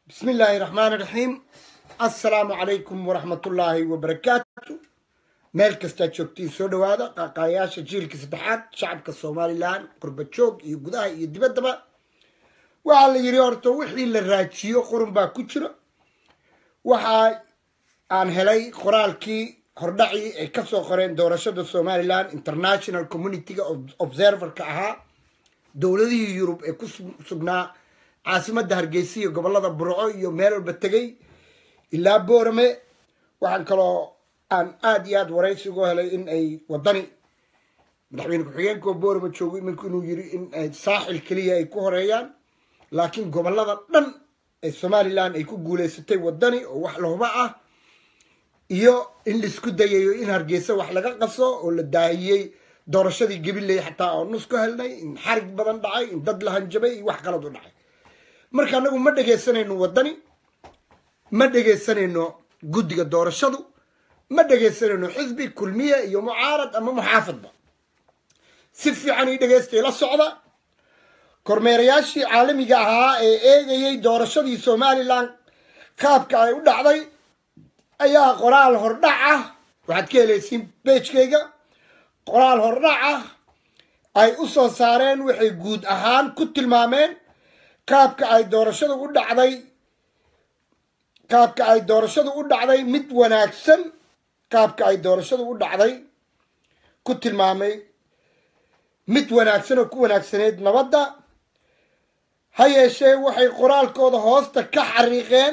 bismi illaahi raxmaan iraxiim assalaamu calaykum waraxmatullaahi wabarakaatu meel kastaad joogtiin soo dhowaada qaaqaayaasha jiilka saddexaad shacabka somalilan qurba joog iyo gudaha iyo dibaddaba waxaa la yidhi horta wixii la raajiyo qurun baa ku jiro waxa aan helay qoraalkii hordhacii ay kasoo qoreen doorashada somalilan international communityga observerka ahaa dowladihii yurub ee ku sugnaa caasimadda hargeysa iyo gobolada burco iyo meel walba tegay ilaa boorame waxaan kaloo aan aada iyo aada waraysi uga helay in ay wadani madaxweyne ku-xigeenkoo boorame joogo iminku inuu yiri in ay saaxil keliya ay ku horeeyaan laakiin gobolada dhan ee somalilan ay ku guuleysatay wadani oo wax lahuba ah iyo in laisku dayayo in hargeysa wax laga qaso oo la daahiyey doorashadii gabiley xataa oo nus ka helnay in xarig badan dhacay in dad la hanjabay iyo wax qalad u dhacay marka anagu ma dhegaysanayno wadani ma dhegaysanayno guddiga doorashadu ma dhegaysanayno xisbi kulmiye iyo mucaarad ama muxaafadba si fiican ii dhegaystay la socda kormeerayaashii caalamiga ahaa ee eegayay doorashadii somalilan qaabka ay u dhacday ayaa qoraal hordhac ah waxaad ka helaysiin beejkayga qoraal hordhac ah ay u soo saareen waxay guud ahaan ku tilmaameen qaabka ay doorashadu u dhacday qaabka ay doorashadu u dhacday mid wanaagsan qaabka ay doorashadu u dhacday ku tilmaamay mid wanaagsan oo ku wanaagsaneyd nabadda ha yeeshee waxay qoraalkooda hoosta ka xariiqeen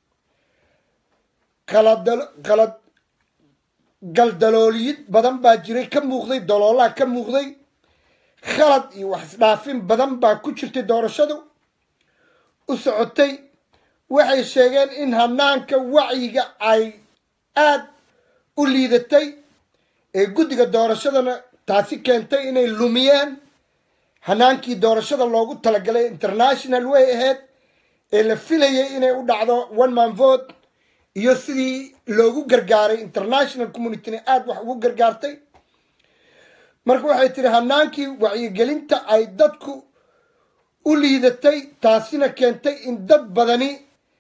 qalad galdalooliyid badan baa jiray ka muuqday daloolaa ka muuqday khalad iyo wax isdhaafin badan baa ku jirtay doorashadu u socotay waxay sheegeen in hanaanka wacyiga ay aada u liidatay ee guddiga doorashadana taasi keentay inay lumiyeen hanaankii doorashada loogu talagalay international way ahayd ee la filayay inay u dhacdo one man vote iyo sidii loogu gargaaray international communityna aada wax ugu gargaartay marka waxay tiri hanaankii wacyigelinta ay dadku u liidatay taasina keentay in dad badani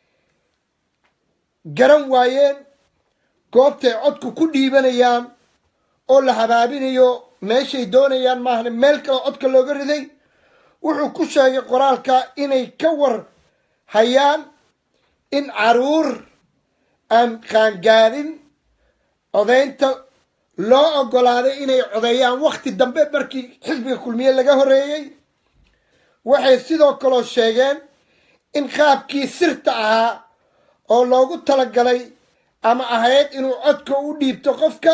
garan waayeen goobtay codku ku dhiibanayaan oo la habaabinayo meeshay doonayaan maahna meel kale codka looga riday wuxuu ku sheegay qoraalka inay ka war hayaan in caruur aan qaangaarin codaynta loo ogolaaday inay codeeyaan wakhti dambe markii xisbiga kulmiye laga horeeyey waxay sidoo kaloo sheegeen in qaabkii sirta ahaa oo loogu talagalay ama ahayd inuu codka u dhiibto qofka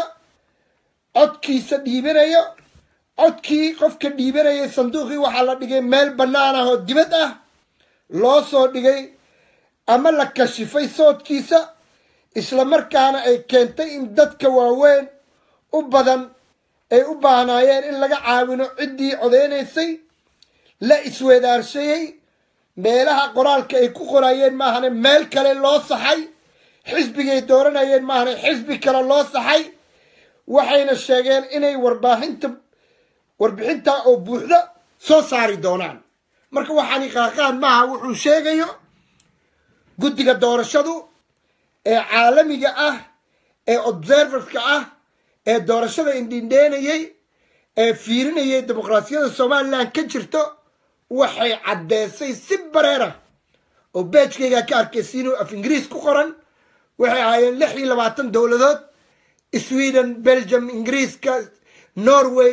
codkiisa dhiibanayo codkii qofka dhiibanayay sanduuqii waxaa la dhigay meel bannaan ah oo dibad ah loo soo dhigay ama la kashifay soodkiisa isla markaana ay keentay in dadka waaweyn u badan ay u baahnaayeen in laga caawino ciddii codeynaysay la isweedaarsayey meelaha qoraalka ay ku qorayeen maahane meel kale loo saxay xisbigay dooranayeen maahane xisbi kale loo saxay waxayna sheegeen inay warbaahinta warbixintaa oo buuxda soo saari doonaan marka waxaani qaaqaan maaha wuxuu sheegayo guddiga doorashadu ee caalamiga ah ee observerska ah ee doorashada indhindheenayay ee fiirinayay dimuqraasiyadda somalilan ka jirto waxay caddeysay si bareera oo beejkaygaa ka arkaysiin oo af ingiriis ku qoran waxay ahaayeen lix iyo labaatan dowladood sweden belgium ingiriiska norway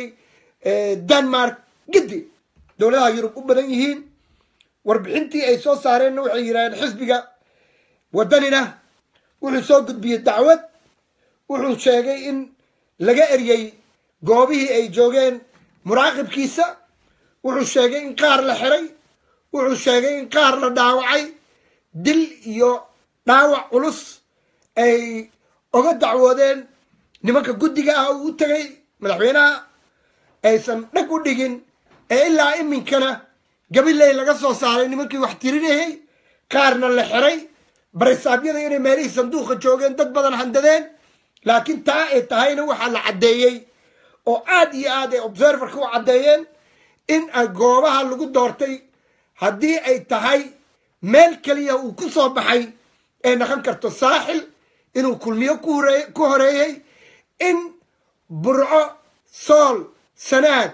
denmark giddi dowladaha yurub u badan yihiin warbixintii ay soo saareenna waxay yidhahdeen xisbiga waddanina wuxuu soo gudbiyey dacwad wuxuu sheegay in laga eryay goobihii ay joogeen muraaqibkiisa wuxuu sheegay in qaar la xiray wuxuu sheegay in qaar la dhaawacay dil iyo dhaawac culus ay oga dacwoodeen nimanka guddiga ah uu u tegay madaxweynaha aysan dhag u dhigin ee ilaa iminkana gabiley laga soo saaray nimankii wax tirinayay qaarna la xiray barisaabyada inay meelihii sanduuqa joogeen dad badan handadeen laakiin taa ay tahayna waxaa la caddeeyey oo aad iyo aad ay observerka u caddeeyeen in ay goobaha lagu doortay haddii ay tahay meel keliya uu ku soo baxay ee noqon karto saaxil inuu kulmiyo ku hore- ku horeeyey in burco sool sanaag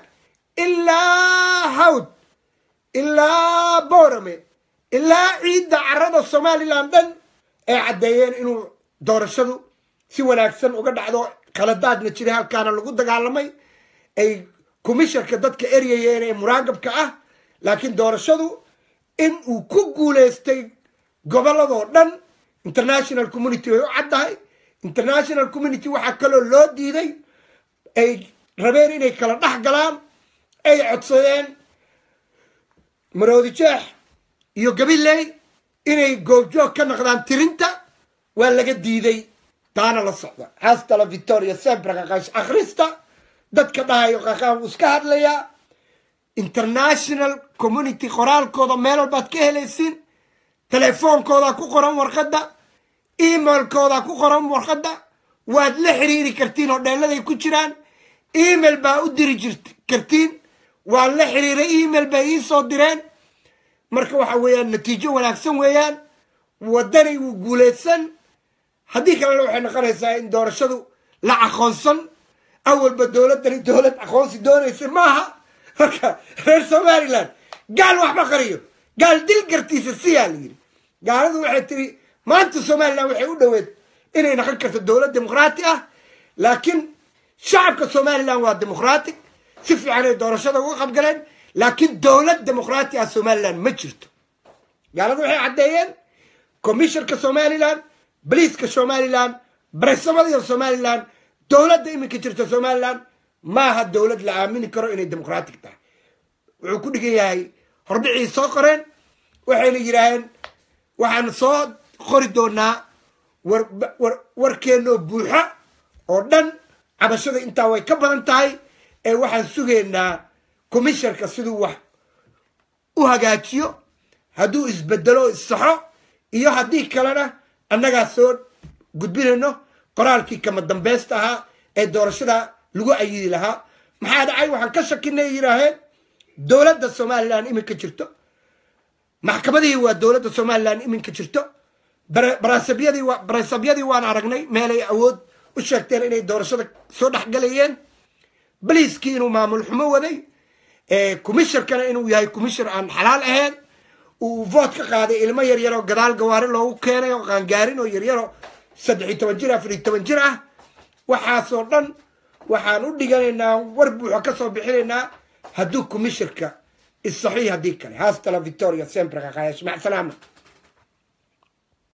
ilaa hawd ilaa boorame ilaa ciidda carada somalilan dhan ay caddeeyeen inuu doorashadu si wanaagsan uga dhacdo khaladaadna jiray halkaana lagu dagaalamay ay komisharka dadka eryayeen ee muraagabka ah laakiin doorashadu in uu ku guuleystay gobolladoo dhan international community way u caddahay international community waxaa kaloo loo diiday ay rabeen inay kala dhex galaan ay codsadeen maroodi jeex iyo gabiley inay goobjoog ka noqdaan tirinta waa laga diiday taana la socda haastala victoria sempre qaqaash akhrista dadka dhahayo qaqaan wuu iska hadlayaa international community qoraalkooda meel walbaad ka helaysiin telefoonkoodaa ku qoran warqadda emailkoodaa ku qoran warqadda waad la xiriiri kartiin oo dheeladay ku jiraan email baa u diri jirt kartiin waan la xiriiray email bay ii soo direen marka waxa weeyaan natiijo wanaagsan weeyaan waddanay wuu guulaysan haddii kalena waxay noqonaysaa in doorashadu la aqoonsan awalba dowladdani dowlad aqoonsi doonaysa maaha marka reer somalilan gaal waxba qariyo gaal dil gartiisa siyaa la yidhi gaaladu waxay tiri maanta somalilan waxay u dhoweed inay noqon karto dowlad dimuqraati ah laakiin shacabka somalilan waa dimuqraatic si fiican ay doorashada uga qabgaleen laakiin dowlad dimuqraati ah somalilan ma jirto gaaladu waxay caddeeyeen komisharka somalilan boliiska somalilan baresamada somalilan dowladda iminka jirta somalilan maaha dowlad la aamini karo inay dimuqraatic tahay wuxuu ku dhigan yahay hordhicii soo qoreen waxayna yidhaaheen waxaan soo qori doonaa war war warkeennoo buuxo oo dhan cabashada intaa way ka badan tahay ee waxaan sugaynaa komisharka siduu wax u hagaajiyo hadduu isbedelo o issaxo iyo haddii kalena annagaa soo gudbinayno qoraalkii kama dambeysta ahaa ee doorashada lagu ayidi lahaa maxaa dhacay waxaan ka shakinay yidhaaheen dowladda somalilan iminka jirto maxkamadihii waa dowladda somalilan iminka jirto barasabyadii barasabyadii waan aragnay meelay awood u sheegteen inay doorashada soo dhexgalayeen baliiskii inuu maamul xumo waday komisharkana inuu yahay komishar aan xalaal ahayn uu voot ka qaaday ilmo yaryaroo gadaal gawaari loogu keenay oo qaangaarin oo yaryaroo saddex iyo toban jir afar iyo toban jir ah waxaasoo dhan waxaan u dhiganaynaa war buuxo ka soo bixinaynaa hadduu komisharka isaxiix haddii kale haastala victoria sempre qaqaayash mac salaama